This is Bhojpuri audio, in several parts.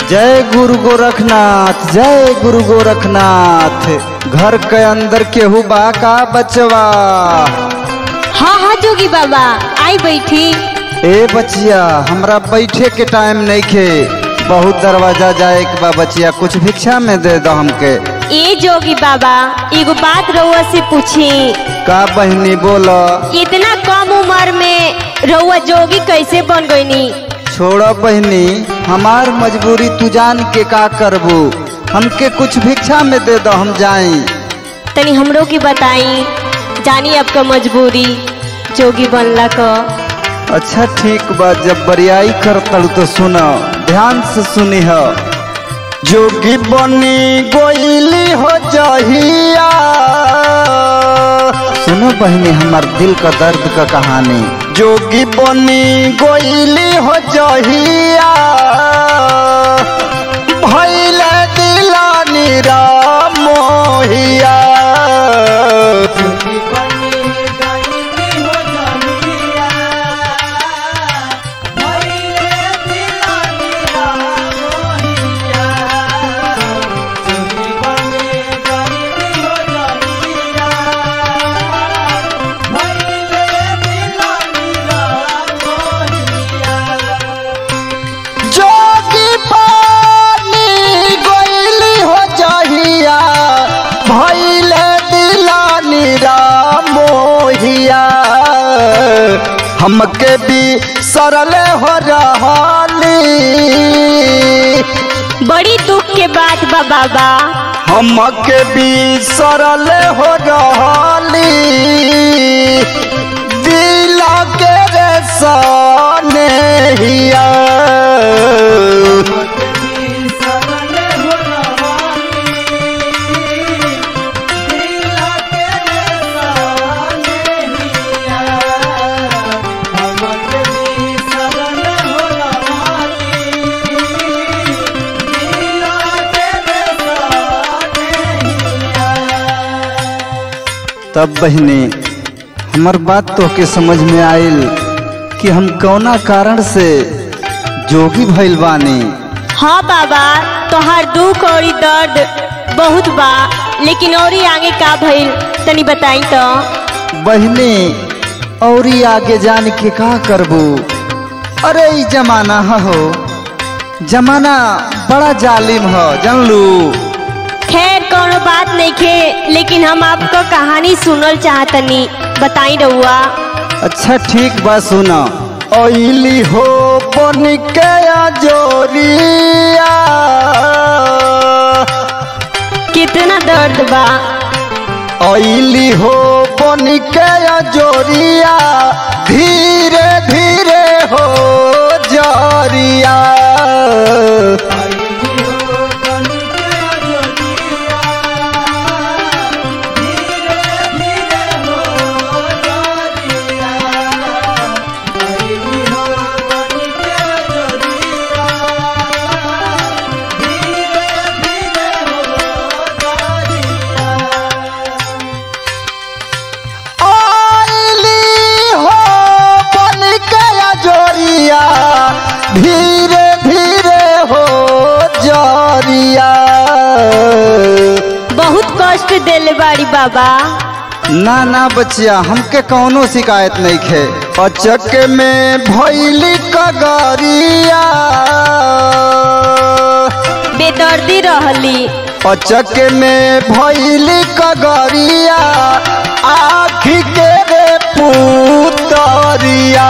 जय गुरु गोरखनाथ जय गुरु गोरखनाथ घर के अंदर केहू बा का बचवा हाँ हाँ जोगी बाबा आई बैठी ए बचिया हमरा बैठे के टाइम नहीं खे बहुत दरवाजा जाए के बा बचिया कुछ भिक्षा में दे दो हमके ए जोगी बाबा एगो बात रउआ से पूछी का बहनी बोलो इतना कम उम्र में रउआ जोगी कैसे बन गईनी छोड़ो बहनी हमार मजबूरी तू जान के का करबू हमके कुछ भिक्षा में दे दो हम जाई तनी हमरो की बताई जानी आपका मजबूरी जोगी बनला क अच्छा ठीक बा जब बरियाई कर तड़ू तो सुनो ध्यान से सुनी हो जोगी बनी गोइली हो जहिया सुनो बहनी हमार दिल का दर्द का कहानी जोगी बनी गोइली हो जहिया भैले दिला निरा मोहिया जोगी पानी गोइली हो जहिया भैले दिलानी मोहिया हमके भी सरल हो रहाली बड़ी दुख के बात बा बाबा हमके भी सरल हो रहाली दिला के रे सने हिया तब बहने हमर बात तो के समझ में आइल कि हम कौना कारण से जोगी भइल बानी हाँ बाबा तोहार दुख और दर्द बहुत बा लेकिन और आगे का भइल तनी बताई तो बहने और ही आगे जान के का करबू अरे ई जमाना ह हो जमाना बड़ा जालिम हो जानलू खैर कोनो बात नहीं खे लेकिन हम आपको कहानी सुनल चाहतनी बताई रहुआ अच्छा ठीक बा सुना ओइली हो बन के जोरिया कितना दर्द बा ओइली हो बन के जोरिया धीरे धीरे हो जोरिया आइली हो बन के जोरिया धीरे धीरे हो जोरिया बहुत कष्ट देले बाड़ी बाबा ना ना बचिया हमके कौनो शिकायत नहीं खे अचक में भैली कगरिया बेदर्दी रहली अचक में भैली कगरिया आखी के रे पुतरिया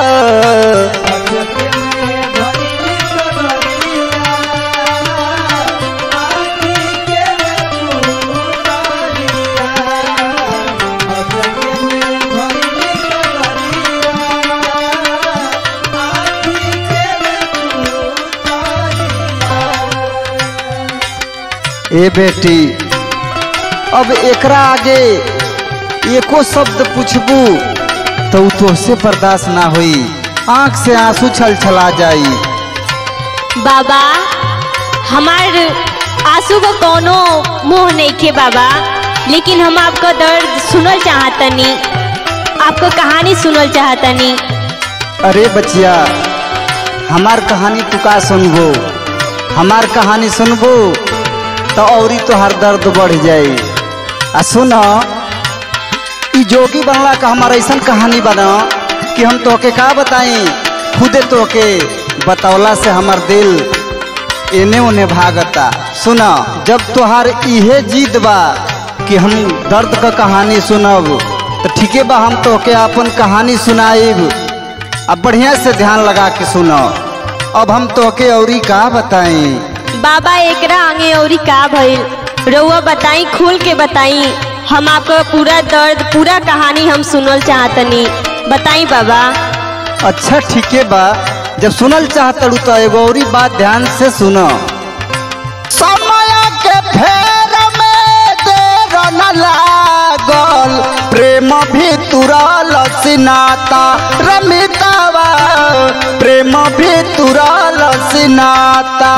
ए बेटी अब एकरा आगे एको शब्द पूछबू तो उ तोहसे बर्दाश्त ना होई आंख से आंसू छल छला जाई बाबा हमार आंसू को कोनो मुंह नहीं खे बाबा लेकिन हम आपका दर्द सुनल चाहतनी आपको कहानी सुनल चाहतनी अरे बचिया हमार कहानी तू का सुनबो हमार कहानी सुनबू तो औरी तोहार दर्द बढ़ जाई आ सुन ई जोगी बनला का हमारा ऐसा कहानी बना कि हम तोके का बताई खुदे तोके बतौला से हमार दिल एने ओने भागता सुन जब तोहार इहे जीत बा कि हम दर्द का कहानी सुनब तो ठीके बा हम तोके अपन कहानी सुनाइब अब बढ़िया से ध्यान लगा के सुनो अब हम तोके औरी का बताई बाबा एकरा आगे औरी का भइल रउआ बताई खुल के बताई हम आपका पूरा दर्द पूरा कहानी हम सुनल चाहतनी बताई बाबा अच्छा ठीके बा जब सुनल चाहतड़ू तो एगो औरी बात ध्यान से सुनो समय के फेर में देर न लागल प्रेम भी तुरल सिनाता रमितावा प्रेम भी तुरल सिनाता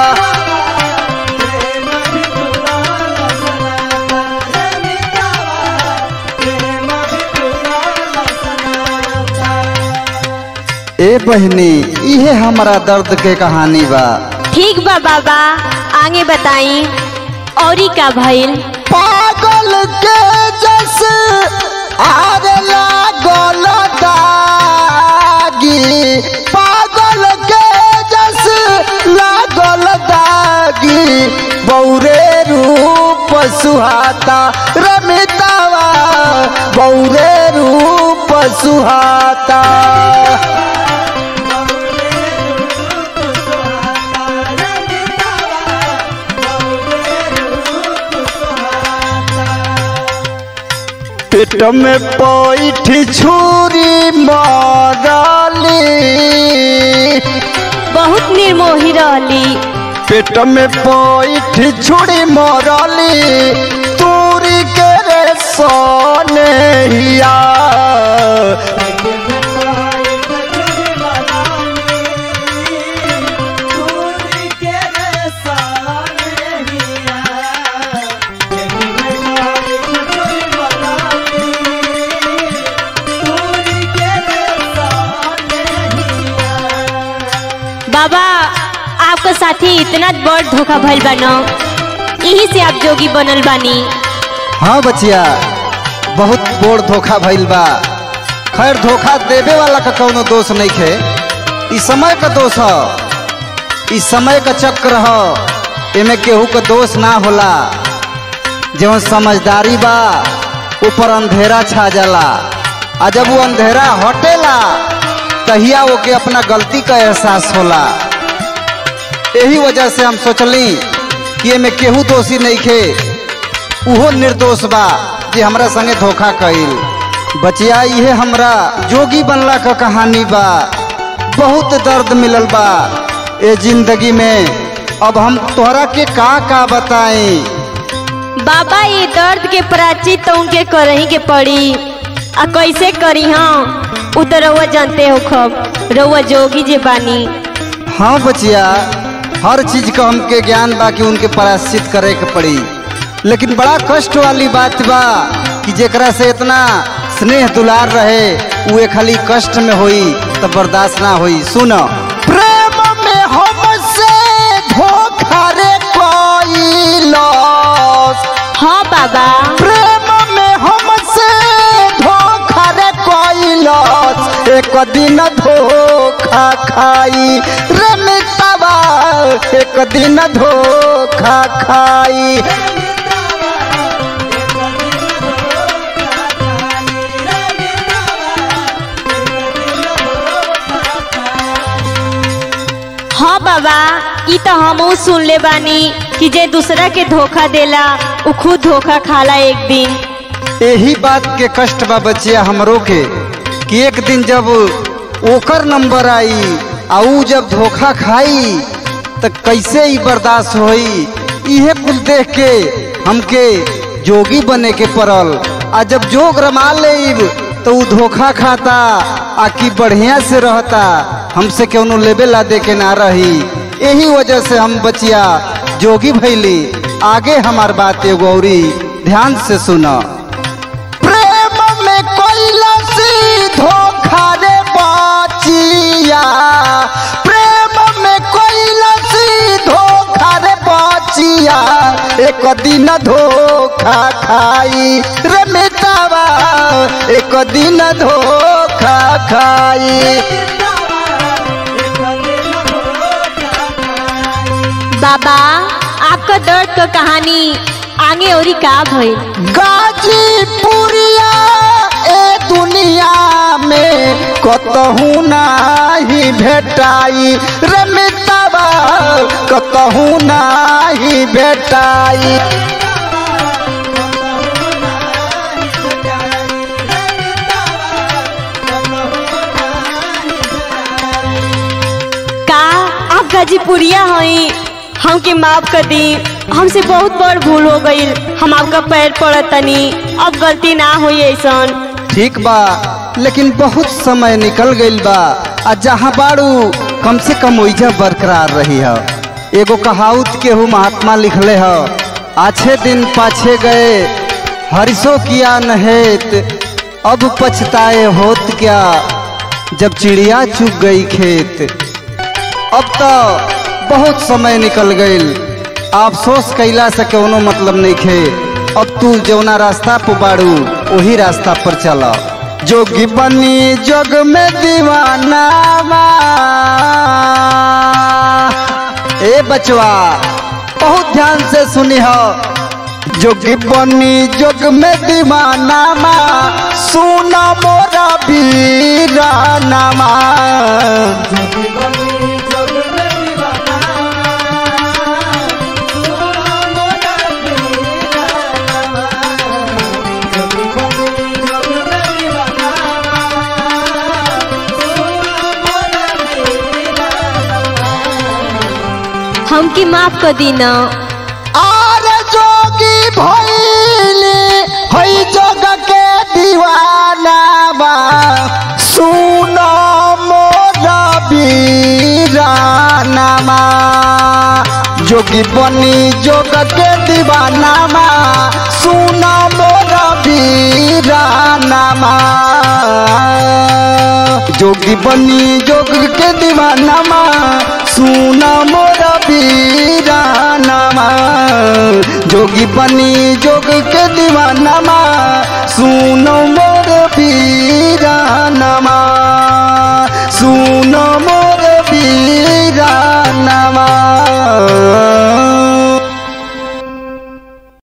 ए बहनी इहे हमारा दर्द के कहानी बा ठीक बा बाबा आगे बताई औरी का भइल पागल के जस आग लागल दागी पागल के जस लागल दागी बौरे रूप सुहाता रमितावा बौरे रूप सुहाता पेट में पैठ छुरी मारली बहुत निर्मोही रहली पेट में पैठ छुरी मारली तूरी के रे सोने हिया बाबा आपका साथी इतना बड़ धोखा भइल बानो यही से आप जोगी बनल बानी हाँ बचिया बहुत बोर धोखा भइल बा खैर धोखा देवे वाला का कौनो दोष नहीं खे ई समय का दोष ह ई समय का चक्र ह एमे केहू का दोष ना होला जवन समझदारी बा ऊपर अंधेरा छा जाला आ जब वो अंधेरा हटेला तहिया ओके अपना गलती का एहसास होला यही वजह से हम सोचली कि एमे केहू दोषी नहीं खे उहो निर्दोष बा जे हमरा संगे धोखा कइल बचिया इहे हमरा जोगी बनला का कहानी बा बहुत दर्द मिलल बा ए जिंदगी में अब हम तोहरा के का का बताई बाबा ये दर्द के प्राचित तो उनके करही के पड़ी आ कैसे करी हाँ उ तो रउआ जानते हो खब रउआ जोगी जे बानी हाँ बचिया हर चीज का हमके ज्ञान बा कि उनके प्रायश्चित करे के पड़ी लेकिन बड़ा कष्ट वाली बात बा कि जेकरा से इतना स्नेह दुलार रहे उहे खाली कष्ट में होई तो बर्दाश्त ना होई सुनो प्रेम में हमसे धोखा रे कोइलस हाँ बाबा प्रेम में हमसे धोखा रे कोइलस एक दिन धोखा खाई रे मितवा एक दिन धोखा खाई हाँ बाबा ई तो हमहू सुन ले बानी कि जे दूसरा के धोखा देला उ खुद धोखा खाला एक दिन यही बात के कष्ट बा बचिया हमरो के कि एक दिन जब ओकर नंबर आई आ ऊ जब धोखा खाई त कैसे ही बर्दाश्त होई इहे कुल देख के हमके जोगी बने के पड़ल आ जब जोग रमा लेब तो ऊ धोखा खाता आ कि बढ़िया से रहता हमसे केवनो लेबे ला दे के ना रही यही वजह से हम बचिया जोगी भैली आगे हमार बात एगो औरी ध्यान से सुना प्रेम में कैलसी धोखा रे बाचिया प्रेम में कैलसी धोखा एक दिन धोखा खाई रे मितावा एक दिन धोखा खाई बाबा आपका दर्द का कहानी आगे और का भइल गाजीपुरिया ए दुनिया में कतहू नाही भेटाई रे मितावा कतहू नाही भेटाई का आप गाजीपुरिया हई हमके माफ कर दी हमसे बहुत बड़ भूल हो गई हम आपका पैर पड़त तनी अब गलती ना हुई ऐसन ठीक बा लेकिन बहुत समय निकल गइल बा आ जहाँ बाड़ू कम से कम ओइजा बरकरार रही है एगो कहावत केहू महात्मा लिखले है आछे दिन पाछे गए हरिशो किया नहेत अब पछताए होत क्या जब चिड़िया चुग गई खेत अब तो बहुत समय निकल गइल अफसोस कैला से कोनो मतलब नहीं खे अब तू जौना रास्ता पर बाड़ू वही रास्ता पर चला जोगी बनी जग में दीवाना बा। ए बचवा बहुत ध्यान से सुनी हो जोगी बनी जग में दीवाना मा सुना मोरा बीरानामा हमके माफ कर दी ना आरे जोगी भइले हई जग के दीवाना बा सुनो मोरा बीरानामा जोगी बनी जोग के दीवाना मा सुनो मोरा बीरानामा जोगी बनी जोग के दीवाना मा सुना मोरा बीरानामा जोगी बनी जोग के दीवाना मा सुनो मोर बीरानामा